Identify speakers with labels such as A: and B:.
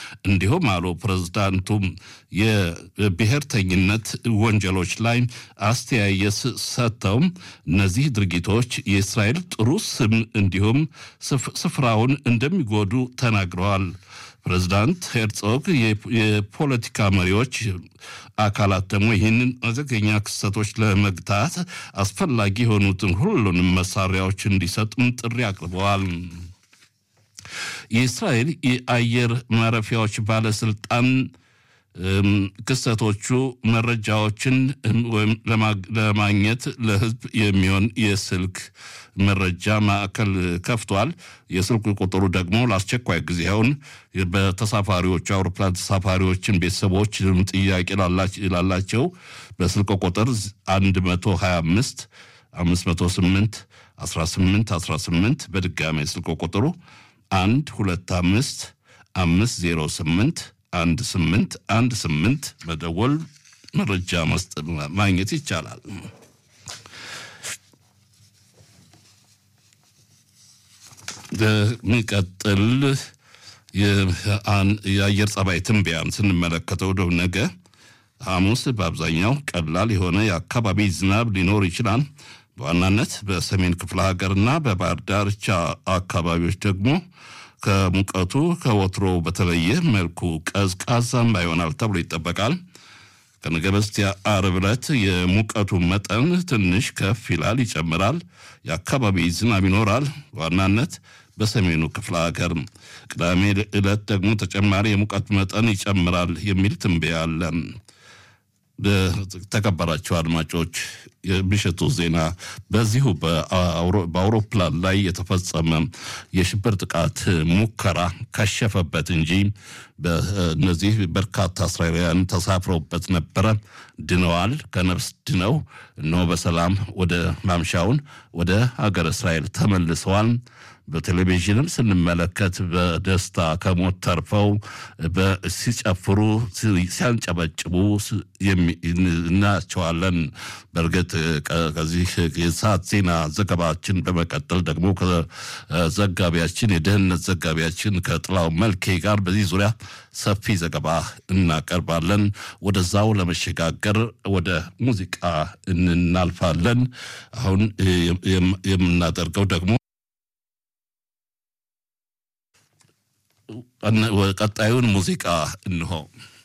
A: እንዲሁም አሉ ፕሬዝዳንቱም የብሔርተኝነት ወንጀሎች ላይ አስተያየት ሰጥተው እነዚህ ድርጊቶች የእስራኤል ጥሩ ስም እንዲሁም ስፍራውን እንደሚጎዱ ተናግረዋል። ፕሬዚዳንት ሄርጾግ የፖለቲካ መሪዎች አካላት ደግሞ ይህንን አደገኛ ክስተቶች ለመግታት አስፈላጊ የሆኑትን ሁሉንም መሳሪያዎች እንዲሰጡም ጥሪ አቅርበዋል። የእስራኤል የአየር ማረፊያዎች ባለስልጣን ክስተቶቹ መረጃዎችን ወይም ለማግኘት ለሕዝብ የሚሆን የስልክ መረጃ ማዕከል ከፍቷል። የስልክ ቁጥሩ ደግሞ ለአስቸኳይ ጊዜውን በተሳፋሪዎቹ አውሮፕላን ተሳፋሪዎችን ቤተሰቦች ጥያቄ ላላቸው በስልክ ቁጥር 125 508 18 18 በድጋሚ ስልክ ቁጥሩ 125 508 አንድ ስምንት አንድ ስምንት መደወል መረጃ ማግኘት ይቻላል። በሚቀጥል የአየር ጸባይ ትንበያን ስንመለከተው ደው ነገ ሐሙስ በአብዛኛው ቀላል የሆነ የአካባቢ ዝናብ ሊኖር ይችላል። በዋናነት በሰሜን ክፍለ ሀገርና በባህር ዳርቻ አካባቢዎች ደግሞ ከሙቀቱ ከወትሮ በተለየ መልኩ ቀዝቃዛማ ይሆናል ተብሎ ይጠበቃል። ከነገ በስቲያ ዓርብ ዕለት የሙቀቱ መጠን ትንሽ ከፍ ይላል፣ ይጨምራል። የአካባቢ ዝናብ ይኖራል፣ በዋናነት በሰሜኑ ክፍለ ሀገር። ቅዳሜ ዕለት ደግሞ ተጨማሪ የሙቀት መጠን ይጨምራል የሚል ትንበያ አለ። ተከበራቸው አድማጮች የምሽቱ ዜና በዚሁ በአውሮፕላን ላይ የተፈጸመ የሽብር ጥቃት ሙከራ ከሸፈበት እንጂ በእነዚህ በርካታ እስራኤላውያን ተሳፍረውበት ነበረ። ድነዋል። ከነፍስ ድነው እነሆ በሰላም ወደ ማምሻውን ወደ ሀገር እስራኤል ተመልሰዋል። በቴሌቪዥንም ስንመለከት በደስታ ከሞት ተርፈው ሲጨፍሩ ሲያንጨበጭቡ እናያቸዋለን። በእርግጥ ከዚህ የሰዓት ዜና ዘገባችን በመቀጠል ደግሞ ከዘጋቢያችን የደህንነት ዘጋቢያችን ከጥላው መልኬ ጋር በዚህ ዙሪያ ሰፊ ዘገባ እናቀርባለን። ወደዛው ለመሸጋገር ወደ ሙዚቃ እናልፋለን። አሁን የምናደርገው ደግሞ ቀጣዩን ሙዚቃ እንሆ